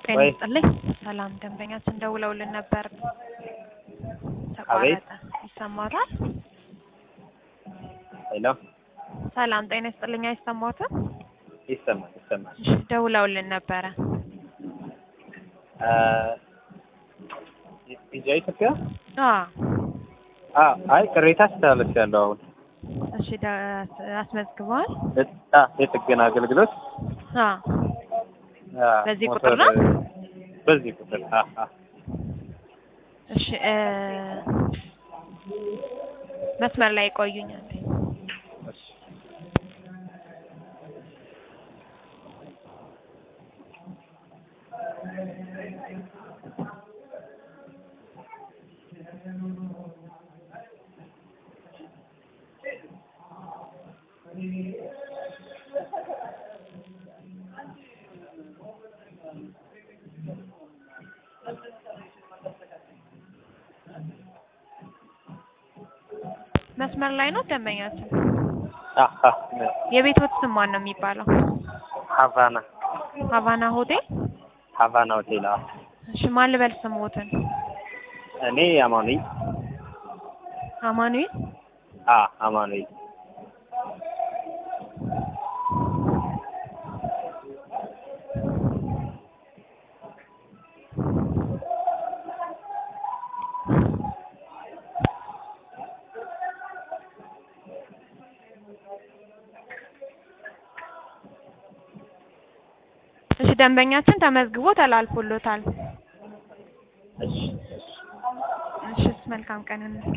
ጤና ወይ ይስጥልኝ። ሰላም ደንበኛችን ደውለውልን ነበር። አቤት ተቋረጠ። ይሰማዎታል? ሄሎ ሰላም ጤና ይስጥልኝ። አይሰማዎትም? ይሰማል ይሰማል። እሺ፣ ደውለውልን ነበረ። ቪዛ ኢትዮጵያ አዎ። አ አይ ቅሬታ አስተላለፍያለሁ። አሁን እሺ፣ ደ- አስመዝግበዋል? አ የጥገና አገልግሎት አዎ። አ በዚህ ሞተር ቁጥር ነው? በዚህ ቁጥር አ አ እሺ፣ እ መስመር ላይ ቆዩኛል። እሺ መስመር ላይ ነው ደንበኛችን። አ አ የቤቶት ስም ማን ነው የሚባለው? ሀቫና ሀቫና ሆቴል። ሀቫና ሆቴል። አዎ እሺ፣ ማን ልበል ስሞትን? እኔ አማኑኤል አማኑኤል። አ አማኑኤል እሺ፣ ደንበኛችን ተመዝግቦ ተላልፎሎታል። እሺ እሺ፣ መልካም ቀን